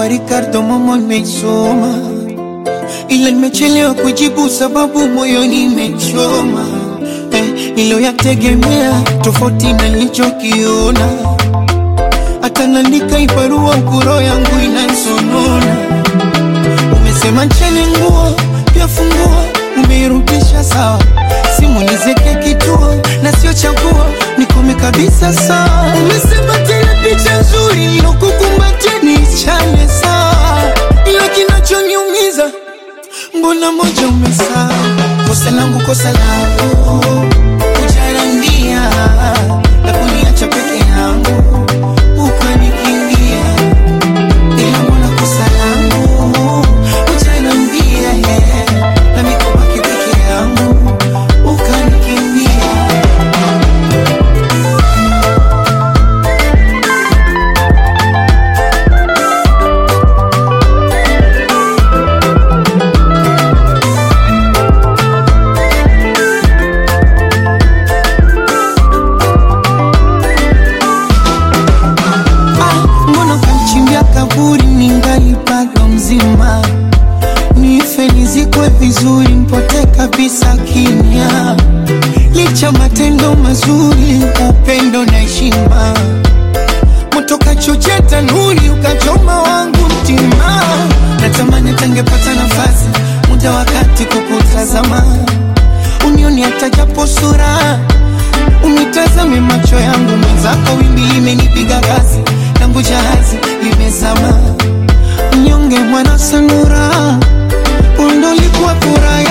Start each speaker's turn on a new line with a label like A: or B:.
A: kwa Ricardo Momo nimeisoma, ila nimechelewa kujibu sababu moyoni imechoma eh, niliyoyategemea tofauti na nilichokiona, hata naandika ibarua ukuro yangu inansonona. Umesema ncheni nguo pia funguo, umeirudisha sawa, simu nizeke kituo na sio chaguo, nikome kabisa sawa. Umesema tena picha nzuri nilokukumbatia niichane sawa, ila kinachoniumiza mbona moja umesahau. Kosa langu kosa langu kujarambia na kuniacha peke yangu ukanikimbia, ila mbona kosa langu kujarambia na mikobaki peke yangu ukanikimbia. Ah, mbona kamchimbia kaburi ningali bado mzima, nife nizikwe vizuri, mpote kabisa kimya, licha matendo mazuri, upendo na heshima, moto kachochea tanuri, ukachoma wangu mtima, natamani tangepata nafasi, muda wakati kukutazama, unioni hata japo sura Unitazame macho yangu mwenzako, wimbi limenipiga kasi, langu jahazi limezama. Mnyonge mwana sanura, undo likuwa furaha